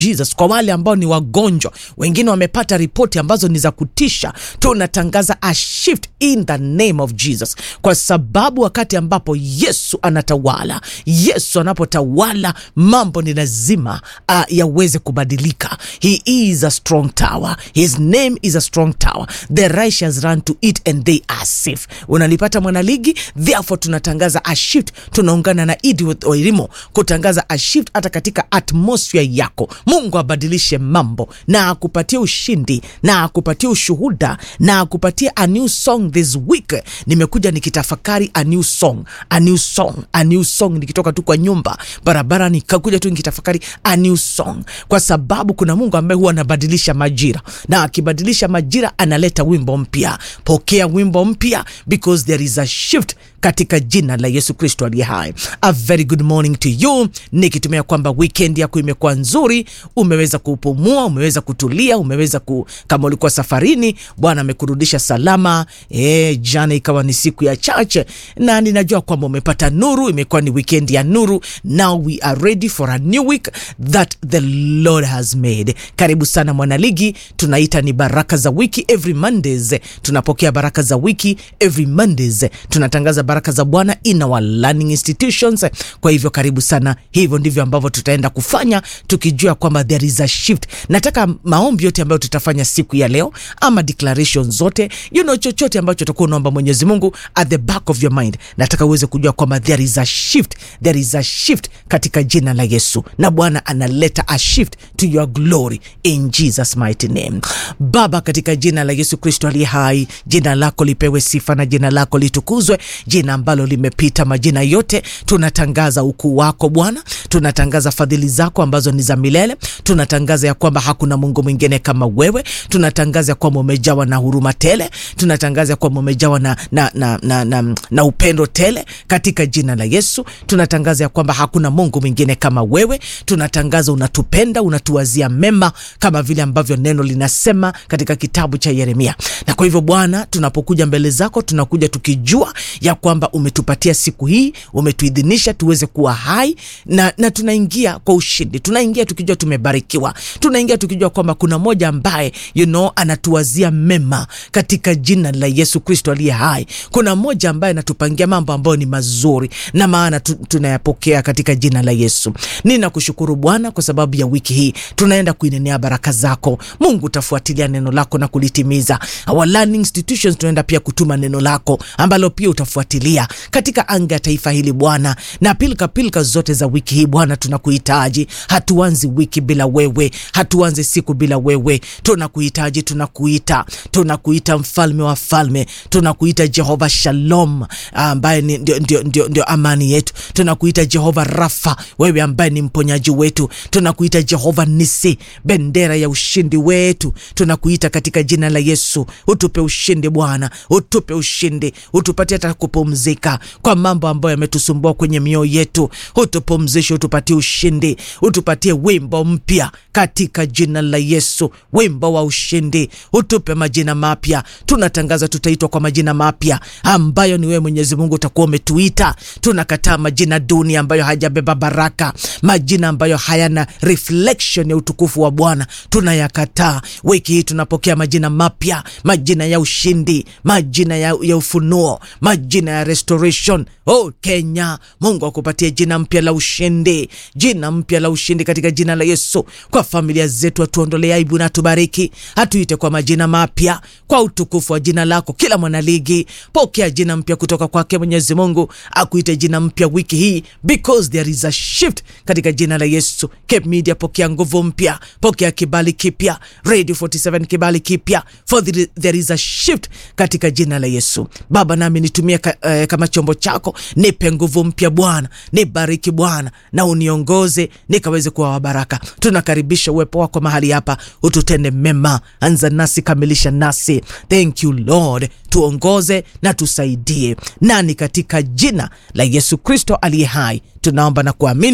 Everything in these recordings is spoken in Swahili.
Jesus, kwa wale ambao ni wagonjwa, wengine wamepata ripoti ambazo ni za kutisha, tunatangaza a shift in the name of Jesus, kwa sababu wakati ambapo Yesu anatawala, Yesu anapotawala, mambo ni lazima uh, yaweze kubadilika. He is a strong tower, his name is a strong tower, the righteous run to it and they are safe. Unalipata mwanaligi, therefore tunatangaza a shift, tunaungana na Edith Oirimo kutangaza a shift hata katika atmosphere yako. Mungu abadilishe mambo na akupatie ushindi na akupatie ushuhuda na akupatie a new song this week. Nimekuja nikitafakari a new song, a new song, a new song, nikitoka tu kwa nyumba barabara, nikakuja tu nikitafakari a new song, kwa sababu kuna Mungu ambaye huwa anabadilisha majira, na akibadilisha majira analeta wimbo mpya. Pokea wimbo mpya because there is a shift katika jina la Yesu Kristo aliye hai. A very good morning to you, nikitumia kwamba weekend yako imekuwa nzuri, umeweza kupumua, umeweza kutulia, umeweza ku, kama ulikuwa safarini, Bwana amekurudisha salama. E, jana ikawa ni siku ya chache, na ninajua kwamba umepata nuru, imekuwa ni weekend ya nuru. Now we are ready for a new week that the Lord has made. Karibu sana mwanaligi, tunaita ni baraka za wiki every Mondays, tunapokea baraka za wiki every Mondays, tunatangaza baraka za Bwana in our learning institutions. Kwa hivyo karibu sana, hivyo ndivyo ambavyo tutaenda kufanya tukijua kwamba there is a shift. Nataka maombi yote ambayo tutafanya siku ya leo ama declaration zote, you know, chochote ambacho utakuwa unaomba Mwenyezi Mungu at the back of your mind, nataka uweze kujua kwamba there is a shift, there is a shift katika jina la Yesu, na Bwana analeta a shift to your glory in Jesus mighty name. Baba, katika jina la Yesu Kristo aliye hai, jina lako lipewe sifa na jina lako litukuzwe, jina ambalo limepita majina yote. Tunatangaza ukuu wako Bwana, tunatangaza fadhili zako ambazo ni za milele. Tunatangaza ya kwamba hakuna Mungu mwingine kama wewe. Tunatangaza ya kwamba umejawa na huruma tele. Tunatangaza ya kwamba umejawa na, na, na, na, na, na upendo tele katika jina la Yesu. Tunatangaza ya kwamba hakuna Mungu mwingine kama wewe. Tunatangaza unatupenda, unatuwazia mema kama vile ambavyo neno linasema katika kitabu cha Yeremia. Na kwa hivyo Bwana, tunapokuja mbele zako tunakuja tukijua ya kwamba umetupatia siku hii, umetuidhinisha tuweze kuwa hai na, na tunaingia kwa ushindi. Tunaingia tukijua tumebarikiwa, tunaingia tukijua kwamba kuna moja ambaye you know, anatuwazia mema katika jina la Yesu Kristo aliye hai. Kuna moja ambaye anatupangia mambo ambayo ni mazuri, na maana tu, tunayapokea katika jina la Yesu. Ninakushukuru Bwana kwa sababu ya wiki hii, tunaenda kuinenea baraka zako Mungu. Utafuatilia neno lako na kulitimiza. Our learning institutions tunaenda pia kutuma neno lako ambalo pia utafuatilia katika anga ya taifa hili Bwana, na pilika pilika zote za wiki hii Bwana, tunakuhitaji. Hatuanzi wiki bila wewe, hatuanzi siku bila wewe. Tunakuhitaji, tunakuita, tunakuita mfalme wa falme, tunakuita Jehova Shalom ambaye ni ndio, ndio, ndio, ndio amani yetu. Tunakuita Jehova Rafa, wewe ambaye ni mponyaji wetu. Tunakuita Jehova Nisi, bendera ya ushindi wetu. Tunakuita katika jina la Yesu, utupe ushindi Bwana, utupe ushindi, utupatie hata kupumzika kwa mambo ambayo yametusumbua kwenye mioyo yetu. Utupumzishe, utupatie ushindi, utupatie wimbo mpya katika jina la Yesu, wimbo wa ushindi. Utupe majina mapya. Tunatangaza tutaitwa kwa majina mapya ambayo ni wewe Mwenyezi Mungu utakuwa umetuita. Tunakataa majina duni ambayo hajabeba baraka, majina ambayo hayana reflection ya utukufu wa Bwana, tunayakataa. Wiki hii tunapokea majina mapya, majina ya ushindi, majina ya, ya ufunuo, majina ya restoration. Oh Kenya, Mungu akupatie jina mpya la ushindi, jina mpya la ushindi katika jina la Yesu. Kwa familia zetu, atuondolee aibu na tubariki, atuite kwa majina mapya kwa utukufu wa jina lako. Kila mwanaligi pokea jina mpya kutoka kwake Mwenyezi Mungu, akuite jina mpya wiki hii because there is a shift katika jina la Yesu. Cape Media pokea nguvu mpya, pokea kibali kipya. Radio 47 kibali kipya, for the, there is a shift katika jina la Yesu. Baba, nami nitumie ka, eh, kama chombo chako, nipe nguvu mpya Bwana, nibariki Bwana na uniongoze nikaweze kuwa wabaraka. Tunakaribisha uwepo wako mahali hapa, ututende mema, anza nasi, kamilisha nasi. Thank you Lord, tuongoze na tusaidie, nani katika jina la Yesu Kristo aliye hai tunaomba na kuamini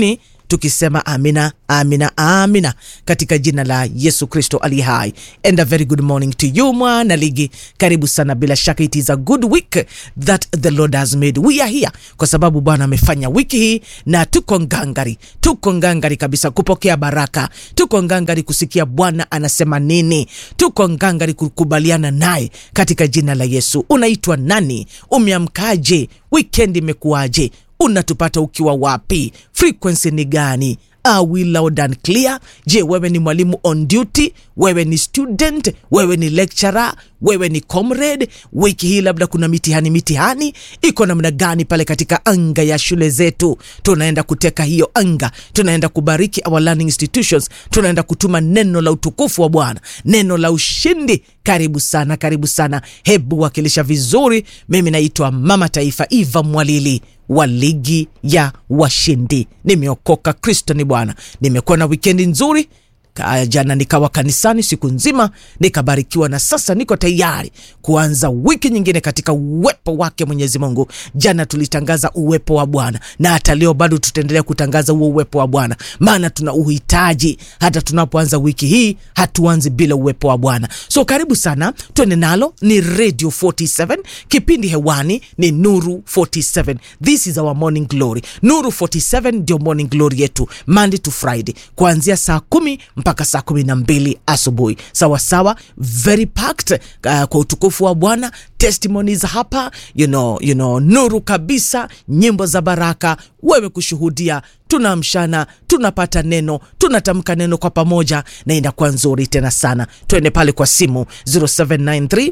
tukisema amina, amina, amina katika jina la Yesu Kristo ali hai. And a very good morning to you mwana ligi, karibu sana. Bila shaka it is a good week that the Lord has made. We are here kwa sababu Bwana amefanya wiki hii, na tuko ngangari, tuko ngangari kabisa kupokea baraka, tuko ngangari kusikia Bwana anasema nini, tuko ngangari kukubaliana naye katika jina la Yesu. Unaitwa nani? Umeamkaje? Weekend imekuwaje? Unatupata ukiwa wapi? Frequency ni gani? Are we loud and clear? Je, wewe ni mwalimu on duty? Wewe ni student? Wewe ni lecturer? Wewe ni comrade? Wiki hii labda kuna mitihani, mitihani iko namna gani pale katika anga ya shule zetu? Tunaenda kuteka hiyo anga, tunaenda kubariki our learning institutions, tunaenda kutuma neno la utukufu wa Bwana, neno la ushindi. Karibu sana, karibu sana, hebu wakilisha vizuri. Mimi naitwa Mama Taifa Eva Mwalili wa ligi ya washindi. Nimeokoka, Kristo ni Bwana. Nimekuwa na wikendi nzuri. Jana nikawa kanisani siku nzima nikabarikiwa, na sasa niko tayari kuanza wiki nyingine katika uwepo wake Mwenyezi Mungu. Jana tulitangaza uwepo wa Bwana na hata leo bado tutaendelea kutangaza huo uwepo wa Bwana, maana tuna uhitaji. Hata tunapoanza wiki hii hatuanzi bila uwepo wa Bwana. So karibu sana, twende nalo. Ni Radio 47, kipindi hewani ni Nuru 47. This is our morning glory. Nuru 47 ndio morning glory yetu, Monday to Friday kuanzia saa kumi mpaka saa kumi na mbili asubuhi sawasawa, very packed uh, kwa utukufu wa Bwana. Testimonies hapa you know, you know, nuru kabisa, nyimbo za baraka, wewe kushuhudia, tunaamshana, tunapata neno, tunatamka neno kwa pamoja, na inakuwa nzuri tena sana. Twende pale kwa simu 0793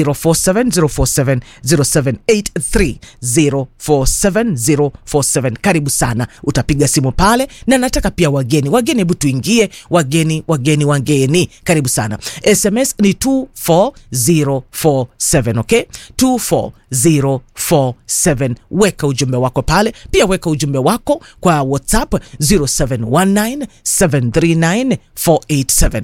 047 047 0783 047 047. Karibu sana, utapiga simu pale, na nataka pia wageni wageni, hebu tuingie wageni wageni wageni, karibu sana. SMS ni 24047 okay, 24047. Weka ujumbe wako pale, pia weka ujumbe wako kwa WhatsApp 0719739487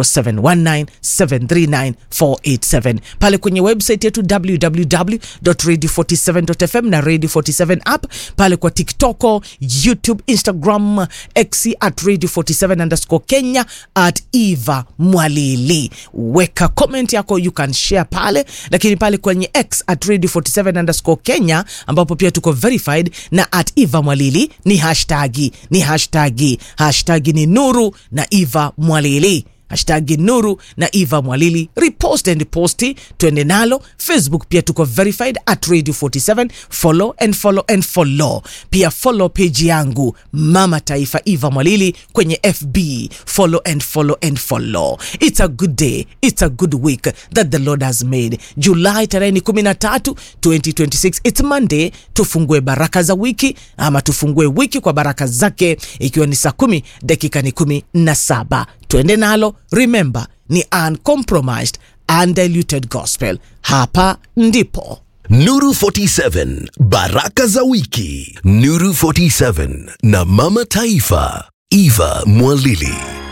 0719739487 pale kwenye website yetu www.radio47.fm na Radio 47 app pale kwa TikTok, YouTube, Instagram, X at Radio 47 underscore Kenya at Eva Mwalili. Weka comment yako, you can share pale, lakini pale kwenye X at Radio 47 underscore Kenya ambapo pia tuko verified na at Eva Mwalili ni hashtagi, ni hashtagi, hashtagi ni Nuru na Eva Mwalili hashtagi Nuru na Eva Mwalili, repost and posti, twende nalo. Facebook pia tuko verified at Radio 47, follow and follow and follow. Pia follow page yangu Mama Taifa Eva Mwalili kwenye FB, follow and follow and follow. It's a good day, it's a good week that the Lord has made. Julai tarehe ni 13, 2026, it's Monday. Tufungue baraka za wiki ama tufungue wiki kwa baraka zake, ikiwa ni saa kumi dakika ni kumi na saba twende nalo. Remember ni uncompromised undiluted gospel. Hapa ndipo Nuru 47 baraka za wiki. Nuru 47 na Mama Taifa Eva Mwalili.